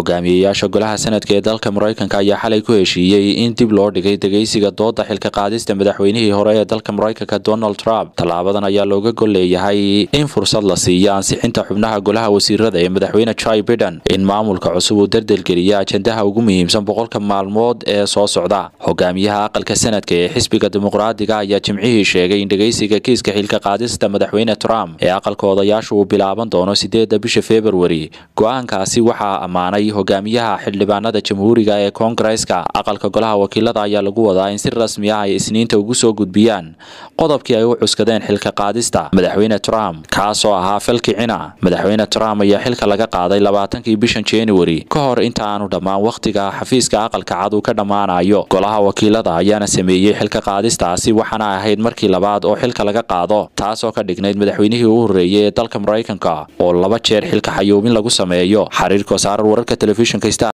hogaamiyeyaasha golaha sanadka ee dalka maraykanka ayaa xalay ku heshiiyey in dib loo dhigay dhegeysiga dooda xilka qaadista madaxweynihii hore ee dalka maraykanka donald trump tallaabadan ayaa looga gol leeyahay in fursad la siiyo ansixinta xubnaha golaha wasiirada ee madaxweyne joe biden in maamulka cusub uu dardelgeliya ajandaha ugu muhiimsan boqolka maalmood ee soo socda hogaamiyaha aqalka sanadka ee xisbiga dimuqraadiga ayaa jimcihii sheegay in dhegeysiga kiiska xilka qaadista madaxweyne trump ee aqalka odayaashu uu bilaaban doono sideeda bisha februari go-aankaasi waxaa ammaanay hogaamiyaha xildhibaanada jamhuuriga ee koongareska aqalka golaha wakiilada ayaa lagu wadaa in si rasmi ah ay isniinta ugu soo gudbiyaan qodobkii ay u cuskadeen xilka qaadista madaxweyne trump kaasoo ahaa falkicina madaxweyne trump ayaa xilka laga qaaday labaatankii bishan januari ka hor inta aanu dhammaan wakhtiga xafiiska aqalka cad uu ka dhammaanayo golaha wakiilada ayaana sameeyey xilka qaadistaasi waxaana ahayd markii labaad oo xilka laga qaado taasoo ka dhignayd madaxweynihii u horreeyey ee dalka maraykanka oo laba jeer xilka xayuubin lagu sameeyo xariirka wasaarar wararka telefishinka star